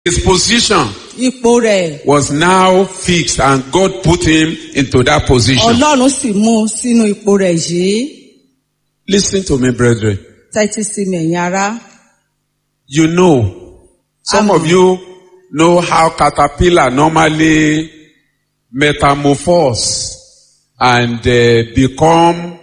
His position ipò rẹ̀ was now fixed and God put him into that position. ọlọ́run sì mú un sínú ipò rẹ̀ yìí Listen to me, brethren. tẹ́tí sí mi ẹ̀yin ará. You know, some Amen. of you know how caterpillar normally metamorphose and uh, become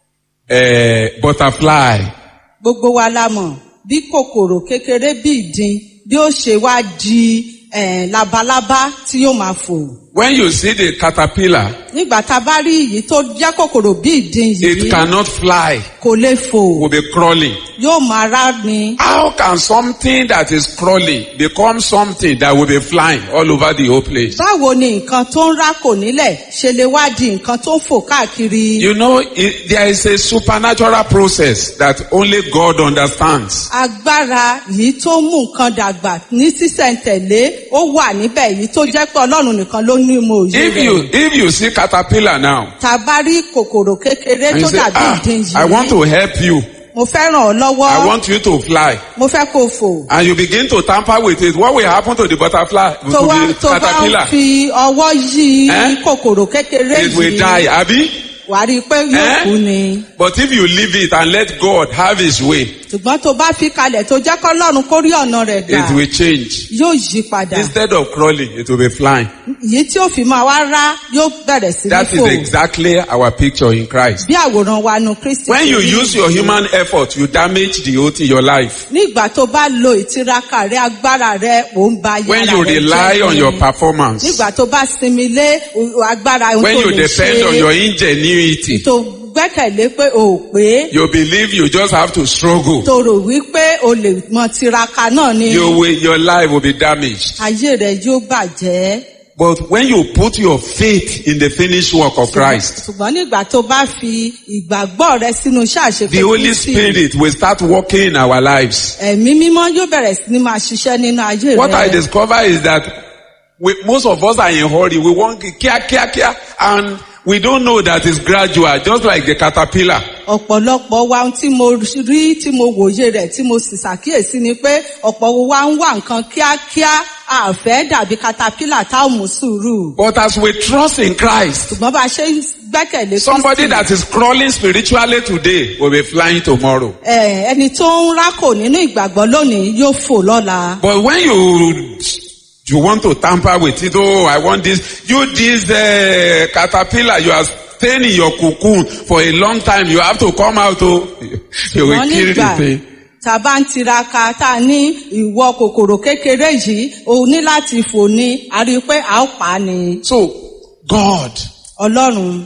a butterfly. gbogbo wa la mọ̀ bí kòkòrò kékeré bí ìdin bí ó ṣe wá di eh, labalábá tí yóò máa fò. When you see the caterpillar, nígbà tá a bá rí èyí tó jẹ́ kòkòrò bí ìdin it yìí cannot fly, kò lè fò will be crawling. yóò máa rá ni. How can something that is crawling become something that will be flying all over the whole place? báwo ni nǹkan tó ń rá kò nílẹ̀ ṣe lè wá di nǹkan tó ń fò káàkiri. You know, it, there is a supernatural process that only God understands. agbára yìí tó mú nǹkan dàgbà ní sísẹ̀ntẹ̀lé ó wà níbẹ̀ yìí tó jẹ́ pé ọlọ́run nìkan ló ní mo òye If you, if you see caterpillar now, tá a bá rí kòkòrò kékeré and tó you say, dàbí ah, ìdin I want yìí to help you. mo fẹ́ ràn ọ́ lọ́wọ́ I want you to fly. mo fẹ́ kó o fò And you begin to tamper with it. What will happen to the butterfly? To tó wá the tó bá ń caterpillar? fi ọwọ́ yí Eh? kòkòrò kékeré It will yìí die, Abby. wà á rí i pé yóò Eh? kú ni But if you leave it and let God have his way, ṣùgbọ́n tó bá fi kalẹ̀ tó jẹ́ kọ́lọ́run kó rí ọ̀nà rẹ̀ gbà it will change. yóò yí padà Instead of crawling, it will be flying. yìí tí ó fi máa wá rá yóò bẹ̀rẹ̀ sí ní That is fò exactly our picture in Christ. bí àwòrán wa nu kristi When you ti rí use your human effort, you damage the whole thing, your life. nígbà tó bá lo ìtiraka rẹ agbára rẹ ò ń ba When yàrá you rẹ rely jẹ́ on ni. your performance, nígbà tó bá sinmi lé o- agbára ohun when tó you lè depend on your ṣe ingenuity, tó gbẹ́kẹ̀lé pé o ò pé you believe you just have to struggle. tó rò wípé o lè mọ tiraka náà ni Your way, your life will be damaged. ayé rẹ yóò bàjẹ́. But when you put your faith in the finished work of Christ, ṣùgbọ́n nígbà tó bá fi ìgbàgbọ́ rẹ sínú iṣẹ́ àṣepé the Holy Spirit will start working in our lives. ẹ̀mí mímọ́ yóò bẹ̀rẹ̀ sí ní máa ṣiṣẹ́ nínú ayé What I rẹ. discover is that we, most of us are in hurry. We want kia, kia, kia, and we don't know that it's gradual, just like the caterpillar. ọ̀pọ̀lọpọ̀ wa ohun tí mo rí tí mo wòye rẹ̀ tí mo sì ṣàkíyèsí ni pé ọ̀pọ̀ wa ń wá nǹkan kíákíá àfẹ́ dàbí katapila tá ò mú sùúrù. But as we trust in Christ, ṣùgbọ́n bá a ṣe ń gbẹ́kẹ̀lé somebody Kristi, that is crawling spiritually today will be flying tomorrow. ẹ, ẹni tó ń rákò nínú ìgbàgbọ́ lónìí yóò fò lọ́la. But when you you want to tamper with it, oh, I want this, you this uh, caterpillar, you are staying in your cocoon for a long time. You have to come out. Oh, you will wọ́n kill nígbà the thing. tá a bá ń tiraka tá a ní ìwọ kòkòrò kékeré yìí o ní láti fò ní a rí i pé a ó pa á ni. So God ọlọ́run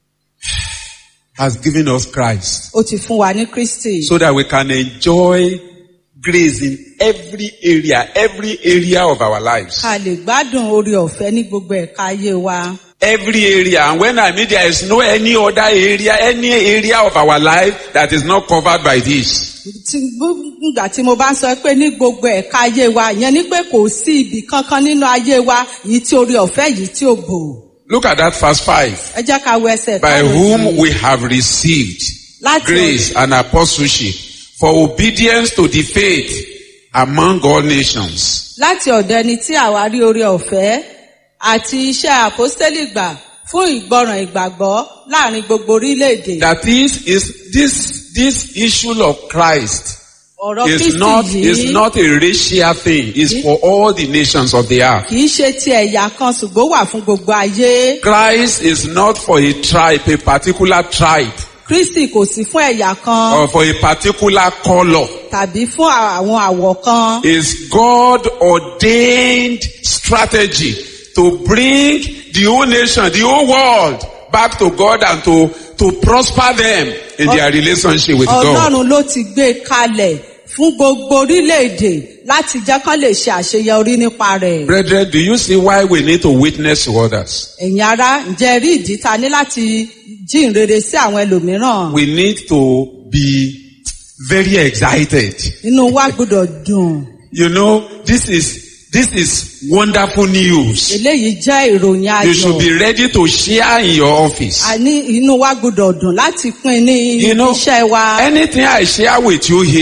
has given us Christ ó ti fún wa ní kristi. so that we can enjoy grace in every area, every area of our lives. ká lè gbádùn orí ọ̀fẹ́ ní gbogbo ẹ̀ka ayé wa. Every area. And when I mean there is no any other area, any area of our life that is not covered by this. tí nígbà tí mo bá ń sọ pé ní gbogbo ẹ̀ka ayé wa ìyẹn ni pé kò sí ibì kankan nínú ayé wa yìí tí orí ọ̀fẹ́ yìí tí ò bò. Look at that verse 5. ẹ jẹ́ ká wo ẹsẹ̀ by karùn-ún whom yìí. we have received Láti grace and apostleship for obedience to the faith among all nations. láti ọ̀dọ̀ ẹni tí àwa rí orí ọ̀fẹ́ àti iṣẹ́ àpọ́stélì gbà fún ìgbọràn ìgbàgbọ́ láàrin gbogbo orílẹ̀-èdè. That is, is this, this issue of Christ ọ̀rọ̀ is kristi not, is yìí not a racial thing. It's for all the nations of the earth. kì í ṣe ti ẹ̀yà kan ṣùgbọ́n ó wà fún gbogbo ayé. Christ is not for a tribe, a particular tribe, kristi kò sí fún ẹ̀yà kan or for a particular color. tàbí fún àwọn àwọ̀ kan. It's God ordained strategy to bring the whole nation, the whole world back to God and to, to prosper them in their relationship with God. ọlọ́run ló ti gbé e kalẹ̀ fún gbogbo orílẹ̀-èdè láti jẹ́ kán lè ṣe àṣeyọrí nípa rẹ̀. Brethren, do you see why we need to witness to others? ẹ̀yin ará ǹjẹ́ ẹ rí ìdí ta ní láti jíǹrere sí àwọn ẹlòmíràn? We need to be very excited. inú wa gbọ́dọ̀ dùn. You know, this is, this is wonderful news. eléyìí jẹ́ ìròyìn You should ayọ̀. be ready to share in your office. a ní inú wa gbọ́dọ̀ dùn láti pín ní You know, iṣẹ́ wa. anything I share with you here,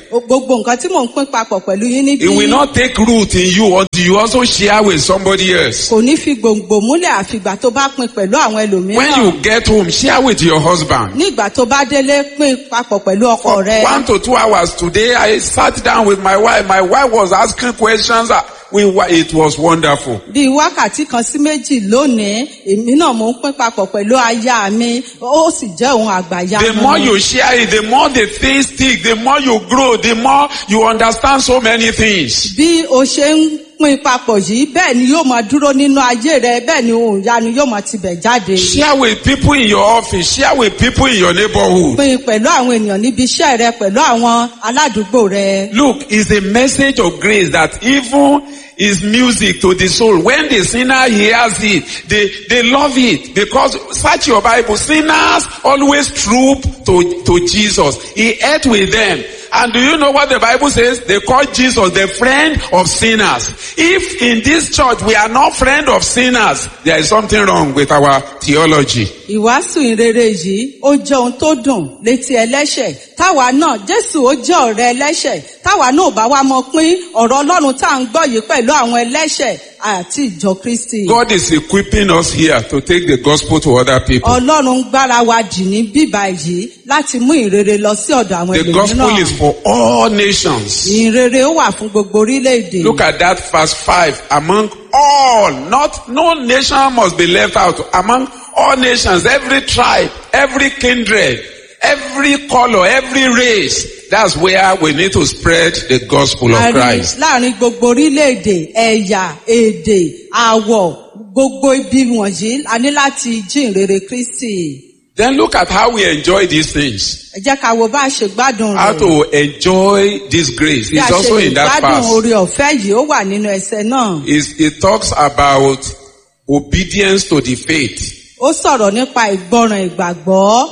gbogbo nǹkan tí mò ń pín papọ̀ pẹ̀lú yín níbí It will not take root in you until you also share with somebody else. kò ní fi gbòǹgbò múlẹ̀ àfìgbà tó bá pín pẹ̀lú àwọn When ẹlòmíràn you get home, share with your husband. ní ìgbà tó bá délé pín papọ̀ pẹ̀lú ọkọ For rẹ one to two hours today, I sat down with my wife. My wife was asking questions. Uh, We, wa- it was wonderful. bíi wákàtí kan sí méjì lónìí èmi náà mò ń pín papọ̀ pẹ̀lú aya mi ó sì jẹ́ ohun àgbàyà The more you share it, the more the things stick, the more you grow, the more you understand so many things. bí o ṣe ń pín papọ̀ yìí bẹ́ẹ̀ ni yóò máa dúró nínú ayé rẹ bẹ́ẹ̀ ni ohun ìyanu yóò máa tibẹ̀ jáde. Share with people in your office, share with people in your neighborhood. pín pẹ̀lú àwọn ènìyàn níbi iṣẹ́ rẹ pẹ̀lú àwọn aládùúgbò rẹ. Look, it's a message of grace that even is music to the soul. When the sinner hears it, they, they love it because search your Bible. Sinners always troop to, to Jesus. He ate with them. And do you know what the Bible says? They call Jesus the friend of sinners. If in this church we are not friend of sinners, there is something wrong with our theology. ìwàásù ìrere yìí ó jẹ́ ohun tó dùn létí ẹlẹ́ṣẹ̀ táwa náà jésù ó jẹ́ ọ̀rẹ́ ẹlẹ́ṣẹ̀ táwa náà ò bá wá mọ pín ọ̀rọ̀ ọlọ́run tá à ń gbọ́ yìí pẹ̀lú àwọn ẹlẹ́ṣẹ̀ àti ìjọ kristi. God is equipping us here to take the gospel to other people. ọlọ́run ń gbára wa dì ní bíbá yìí láti mú ìrere lọ sí ọ̀dọ̀ àwọn The gospel is ẹlòmíràn. for all nations. ìrere ó wà fún gbogbo orílẹ̀-èdè. Look at that verse 5. Among all, not, no nation must be left out. Among all nations, every tribe, every kindred, every color, every race. That's where we need to spread the gospel of A rí Christ. láàrin gbogbo orílẹ̀-èdè ẹ̀yà èdè àwọ̀ gbogbo ibi wọ̀nyí a ní láti jí ìrere kristi. Then look at how we enjoy these things. ẹ jẹ́ ká wo bá a ṣe gbádùn How rẹ̀. to enjoy this grace. bí a It's ṣe also lè in that gbádùn verse. oore ọ̀fẹ́ yìí ó wà nínú ẹsẹ̀ náà. It's- It talks about obedience to the faith. ó sọ̀rọ̀ nípa ìgbọràn ìgbàgbọ́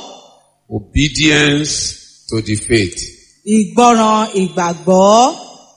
Obedience to the faith. ìgbọràn ìgbàgbọ́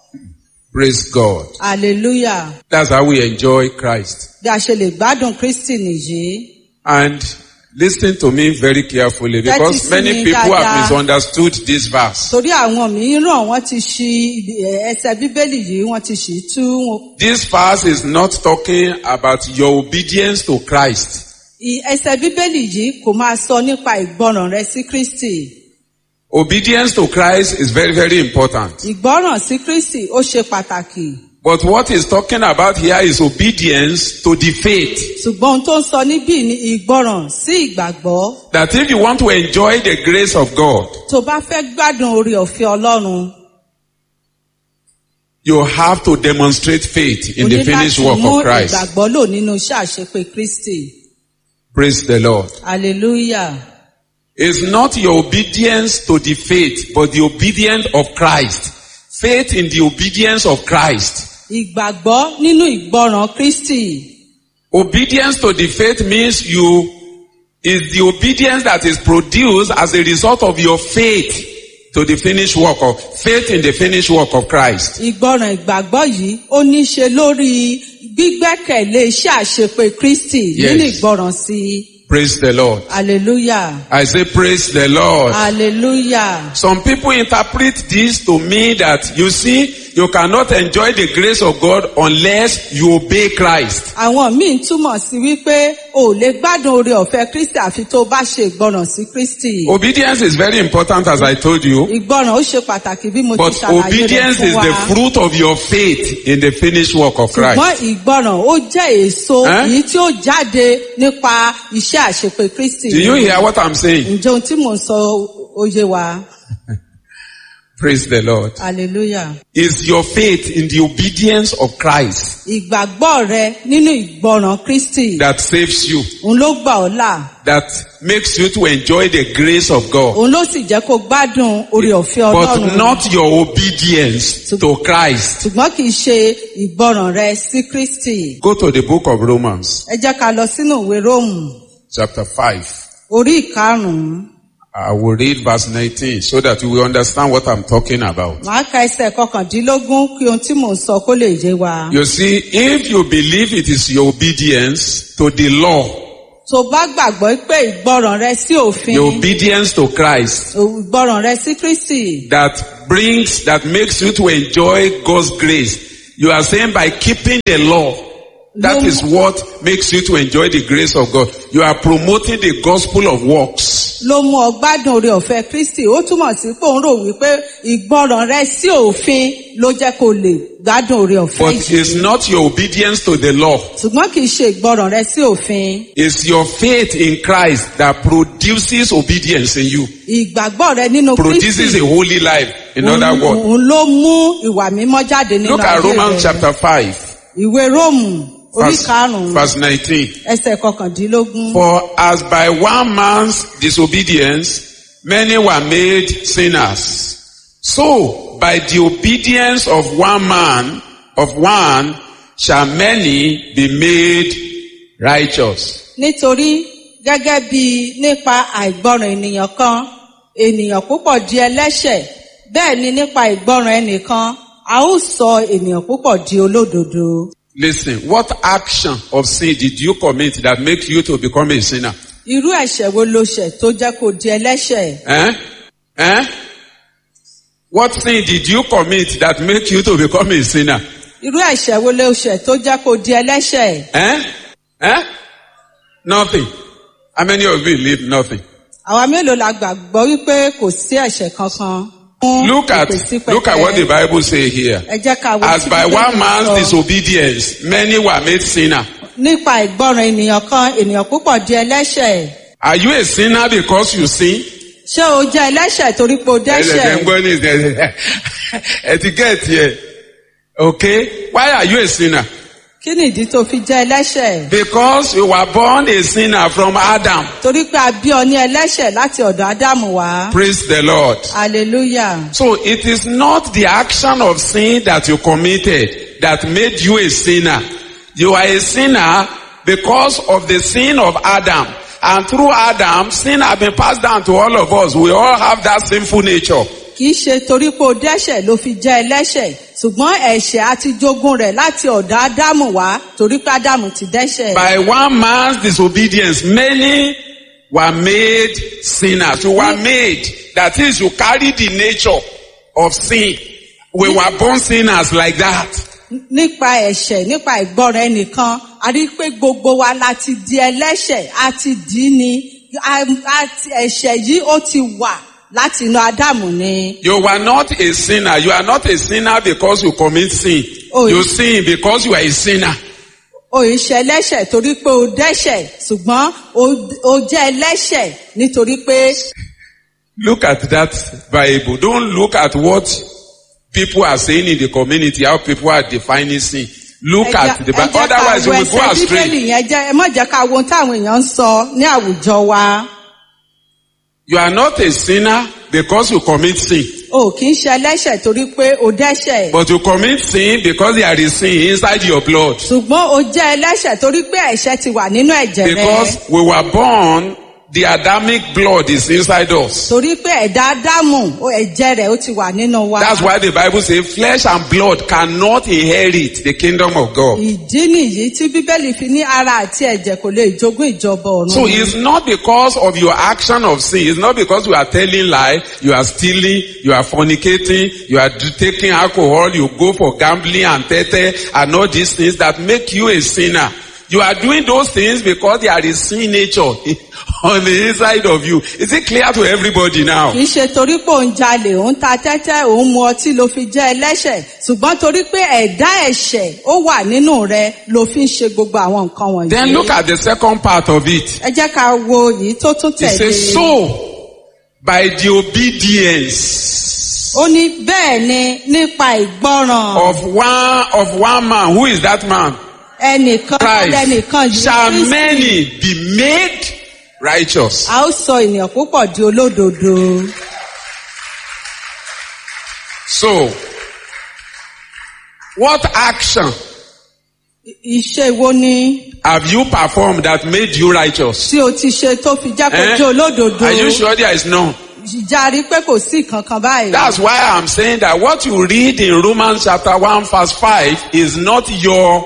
Praise God. hallelujah That's how we enjoy Christ. bí a ṣe lè gbádùn kristi nìyí. And listen to me very carefully because Tẹ́tí sí many mi people have dáadáa. misunderstood this verse. torí àwọn mìíràn wọ́n ti ṣi ibi- ẹsẹ̀ bíbélì yìí wọ́n ti ṣì í tú wọn. This verse is not talking about your obedience to Christ. I- ẹsẹ̀ bíbélì yìí kò máa sọ nípa ìgbọràn rẹ sí kristi. Obedience to Christ is very, very important. ìgbọràn sí kristi ó ṣe pàtàkì. But what he's talking about here is obedience to the faith. ṣùgbọ́n ohun tó ń sọ níbí ni ìgbọràn sí ìgbàgbọ́. That if you want to enjoy the grace of God, tó bá fẹ́ gbádùn orí ọ̀fẹ́ ọlọ́run. you have to demonstrate faith in o the ní finished láti work mú of Christ. ìgbàgbọ́ lò nínú iṣẹ́ àṣepé kristi. Praise the Lord. hallelujah. It's not your obedience to the faith, but the obedience of Christ. Faith in the obedience of Christ. ìgbàgbọ́ nínú ìgbọràn kristi. Obedience to the faith means you is the obedience that is produced as a result of your faith to the finished work of faith in the finished work of Christ. ìgbọràn ìgbàgbọ́ yìí ó ní í ṣe lórí gbígbẹ́kẹ̀lé iṣẹ́ àṣepé kristi Yes. nínú ìgbọràn sí i. Praise the Lord. hallelujah. I say praise the Lord. hallelujah. Some people interpret this to mean that you see, you cannot enjoy the grace of God unless you obey Christ. àwọn míì túmọ̀ sí wípé o ò lè gbádùn oore ọ̀fẹ́ kristi àfi tó o bá ṣe ìgbọràn sí kristi. Obedience is very important as I told you. ìgbọràn ó ṣe pàtàkì bí mo ti But ṣàlàyé rẹ̀ obedience fún is wa. the fruit of your faith in the finished work of ṣùgbọ́n Christ. ìgbọràn ó jẹ́ èso Eh? èyí tí ó jáde nípa iṣẹ́ àṣepé kristi. Do you hear what I'm saying? ǹjẹ́ ohun tí mò ń sọ ó yé wa? Praise the Lord. hallelujah. Is your faith in the obedience of Christ ìgbàgbọ́ rẹ nínú ìgbọràn kristi that saves you, òun ló gbà ọ́ là that makes you to enjoy the grace of God, òun ló sì jẹ́ kó gbádùn oore ọ̀fẹ́ but ọlọ́run. not your obedience to Christ. ṣùgbọ́n kì í ṣe ìgbọràn rẹ sí kristi. Go to the book of Romans, ẹ jẹ́ ká lọ sínú ìwé róòmù chapter 5. orí ìkarùn-ún I will read verse 19 so that you will understand what I'm talking about. màá ka ẹsẹ̀ kọkàndínlógún kí ohun tí mò ń sọ kó lè yé wa. You see, if you believe it is your obedience to the law, tó bá gbàgbọ́ pé ìgbọràn rẹ sí òfin the obedience to Christ ìgbọràn rẹ sí kristi that brings, that makes you to enjoy God's grace. You are saying by keeping the law, that No. is what makes you to enjoy the grace of God. You are promoting the gospel of works. ló mú ọ gbádùn oore ọ̀fẹ́ kristi ó túmọ̀ sí pé òun rò wípé ìgbọràn rẹ sí òfin ló jẹ́ kó lè gbádùn oore ọ̀fẹ́ But yìí it's not your obedience to the law. ṣùgbọ́n kì í ṣe ìgbọràn rẹ sí òfin It's your faith in Christ that produces obedience in you. ìgbàgbọ́ rẹ nínú Produces kristi a holy life. In other òun words, òun ló mú ìwà mímọ́ jáde nínú look at ayé Romans rẹ chapter 5, ìwé róòmù orí verse, karùnún verse 19. ẹsẹ̀ kọkàndínlógún For as by one man's disobedience many were made sinners, so by the obedience of one man, of one, shall many be made righteous. nítorí gẹ́gẹ́ bí nípa àìgbọràn ènìyàn kan ènìyàn púpọ̀ di ẹlẹ́ṣẹ̀ bẹ́ẹ̀ ni nípa ìgbọràn ẹnìkan a ó sọ ènìyàn púpọ̀ di olódodo. Listen, what action of sin did you commit that makes you to become a sinner? irú ẹ̀ṣẹ̀ wo ló ṣẹ̀ tó jẹ́ kó di ẹlẹ́ṣẹ̀? Eh? Eh? What sin did you commit that make you to become a sinner? irú ẹ̀ṣẹ̀ wo ló ṣẹ̀ tó jẹ́ kó di ẹlẹ́ṣẹ̀? Eh? Eh? Nothing. How many of you believe nothing? àwa mélòó la gbàgbọ́ wípé kò sí ẹ̀ṣẹ̀ kankan? fún Look at ìpèsípẹ̀tẹ́? look at what the Bible say here. ẹ jẹ́ ká wo As tí by Bíbélì one man's sọ. disobedience, many were made sinner. nípa ìgbọràn ènìyàn kan ènìyàn púpọ̀ di ẹlẹ́ṣẹ̀. Are you a sinner because you sin? ṣé o jẹ́ ẹlẹ́ṣẹ̀ torí pé o Ẹlẹ́dẹ̀ ń dẹ́ṣẹ̀? gbọ́ ní ìsẹ̀ etiquette here. Okay? Why are you a sinner? kí ni ìdí tó fi jẹ́ ẹlẹ́ṣẹ̀? Because you were born a sinner from Adam. torí pé a bí ọ ní ẹlẹ́ṣẹ̀ láti ọ̀dọ̀ ádámù wá. Praise the Lord. hallelujah. So it is not the action of sin that you committed that made you a sinner. You are a sinner because of the sin of Adam. And through Adam, sin has been passed down to all of us. We all have that sinful nature. kì í ṣe torí pé o dẹ́ṣẹ̀ ló fi jẹ́ ẹlẹ́ṣẹ̀ ṣùgbọ́n ẹ̀ṣẹ̀ àti jogún rẹ̀ láti ọ̀dọ̀ ádámù wá torí pé ádámù ti dẹ́ṣẹ̀. By one man's disobedience, many were made sinners. You were made. That is, you carry the nature of sin. We were born sinners like that. nípa ẹ̀ṣẹ̀ nípa ìgbọ́ràn ẹnìkan a rí i pé gbogbo wa la ti di ẹlẹ́ṣẹ̀ a ti dì í ni A- a ti- ẹ̀ṣẹ̀ yìí ó ti wà láti inú ádámù ni. You were not a sinner. You are not a sinner because you commit sin. Oh, you yeah. sin because you are a sinner. o ì ṣe ẹlẹ́ṣẹ̀ torí pé o dẹ́ṣẹ̀ ṣùgbọ́n o- o jẹ́ ẹlẹ́ṣẹ̀ nítorí pé Look at that Bible. Don't look at what people are saying in the community, how people are defining sin. Look ẹ at jẹ́- the ẹ Bible. jẹ́ ká Otherwise, you wo will go ẹsẹ̀ astray. bíbélì yẹn jẹ́ ẹ má jẹ́ ká wo ohun táwọn èèyàn ń sọ ní àwùjọ wa. You are not a sinner because you commit sin. o kì í ṣe ẹlẹ́ṣẹ̀ torí pé o dẹ́ṣẹ̀. But you commit sin because there is sin inside your blood. ṣùgbọ́n o jẹ́ ẹlẹ́ṣẹ̀ torí pé ẹ̀ṣẹ̀ ti wà nínú ẹ̀jẹ̀ rẹ. Because we were born, the Adamic blood is inside us. torí pé ẹ̀dá ádámù o ẹ̀jẹ̀ rẹ̀ ó ti wà nínú wa. That's why the Bible says flesh and blood cannot inherit the kingdom of God. ìdí nìyí tí bíbélì fi ní ara àti ẹ̀jẹ̀ kò lè jogún ìjọba ọ̀run. So it's not because of your action of sin. It's not because you are telling lie, you are stealing, you are fornicating, you are d- taking alcohol, you go for gambling and tete and all these things that make you a sinner. You are doing those things because there is sin nature on the inside of you. Is it clear to everybody now? kì í ṣe torí pé òun jalè òun ta tẹ́tẹ́ òun mu ọtí ló fi jẹ́ ẹlẹ́ṣẹ̀ ṣùgbọ́n torí pé ẹ̀dá ẹ̀ṣẹ̀ ó wà nínú rẹ ló fi ń ṣe gbogbo àwọn nǹkan wọ̀nyí. Then look at the second part of it. ẹ jẹ́ ká wo yìí tó tún It tẹ̀lé. says, so by the obedience ó ní bẹ́ẹ̀ ni nípa ìgbọ́ràn of one of one man, who is that man? ẹnìkan lẹ́nìkan Christ yìí shall Kristi. many be made righteous. a ó sọ ènìyàn púpọ̀ di olódodo. So, what action iṣẹ́ wo ni have you performed that made you righteous? tí o ti ṣe tó fi jẹ́ kó Eh? jẹ́ olódodo? Are you sure there is none? Ìjà rí pé kò sí kankan báyìí. That's why I'm saying that what you read in Romans chapter 1 verse 5 is not your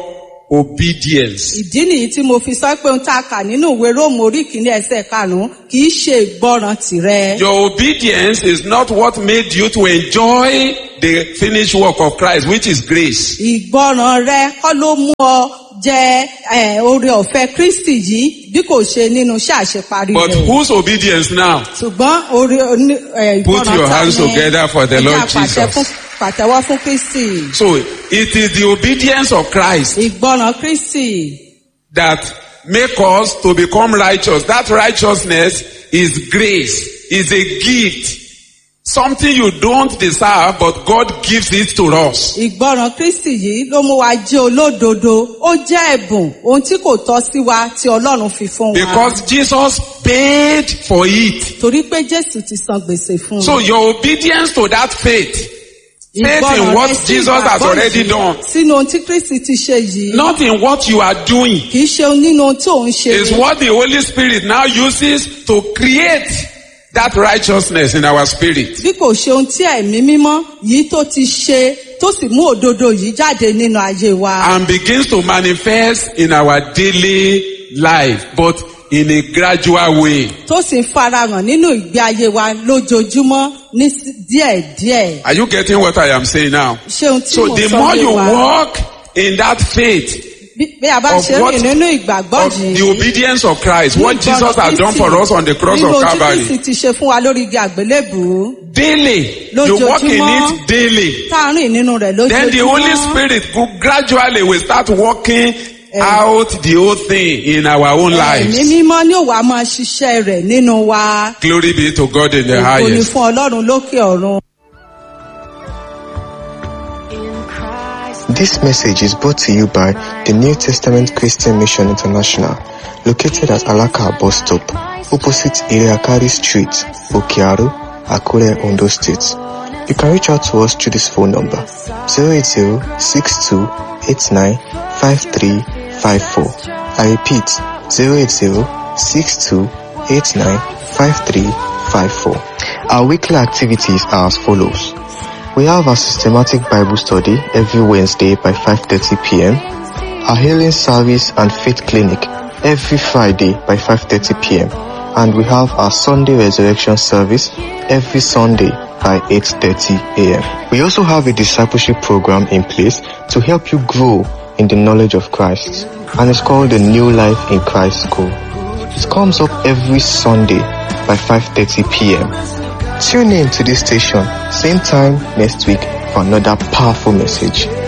obedience. ìdí nìyí tí mo fi sọ pé ohun tá a kà nínú ìwé róòmù orí kìíní ẹsẹ̀ karùnún kì í ṣe ìgbọràn tìrẹ. Your obedience is not what made you to enjoy the finished work of Christ, which is grace. ìgbọràn rẹ kọ́ ló mú ọ jẹ ẹ, oore ọ̀fẹ́ kristi yìí bí kò ṣe nínú iṣẹ́ àṣeparí But rẹ̀. whose obedience now? ṣùgbọ́n oore oní- ẹ, Put ìgbọràn your ta hands ni? together for the Ẹ jẹ́ Lord àpàtẹ Jesus. fún- pàtẹ́wọ́ fún kristi. So it is the obedience of Christ ìgbọràn kristi that make us to become righteous. That righteousness is grace, is a gift. Something you don't deserve, but God gives it to us. ìgbọràn kristi yìí ló mú wa jẹ́ olódodo ó jẹ́ ẹ̀bùn ohun tí kò tọ́ sí wa tí ọlọ́run fi fún wa. Because Jesus paid for it. torí pé jésù ti san gbèsè fún un. So your obedience to that faith, faith Ìgbọràn in what rẹ sí Jesus has ìgbàgbọ́ already yìí done, sínú ohun tí kristi ti ṣe yìí not in what you are doing, kì í ṣe nínú ohun tí òun ṣe is what the Holy Spirit now uses to create that righteousness in our spirit. bí kò ṣe ohun tí ẹ̀mí mímọ́ yìí tó ti ṣe tó sì mú òdodo yìí jáde nínú ayé wa. and begins to manifest in our daily life, but in a gradual way. tó sì ń farahàn nínú ìgbé ayé wa lójoojúmọ́ ní sí- díẹ̀díẹ̀. Are you getting what I am saying now? ṣé ohun tí So mò the ń sọ more yé you wa walk in that faith bí bí a bá of ṣe what rìn nínú ìgbàgbọ́ of yìí. the obedience of Christ, what ní Jesus ìgbọràn has done Kristi, for us on the cross nínú of ohun tí Calvary, Kristi ti ṣe fún wa lórí igi àgbélébùú daily, you walk in Lójoojúmọ́. it daily. tá a rìn nínú rẹ̀ Then the Holy lójoojúmọ́. Spirit go- gradually will start working out the whole thing in our own Ẹ̀mí lives. mímọ́ ní òwà máa ṣiṣẹ́ rẹ̀ nínú wa. Glory be to God in the Ògo ni highest. fún Ọlọ́run lókè ọ̀run. This message is brought to you by the New Testament Christian Mission International, located at Alaka bus stop, opposite Iriakari Street, Okiaru, Akure, Ondo State. You can reach out to us through this phone number 080-6289-5354. I repeat 080-6289-5354. Our weekly activities are as follows. We have a systematic Bible study every Wednesday by 5:30 p.m. Our healing service and faith clinic every Friday by 5:30 p.m. And we have our Sunday resurrection service every Sunday by 8:30 a.m. We also have a discipleship program in place to help you grow in the knowledge of Christ, and it's called the New Life in Christ School. It comes up every Sunday by 5:30 p.m. Tune in to this station, same time next week for another powerful message.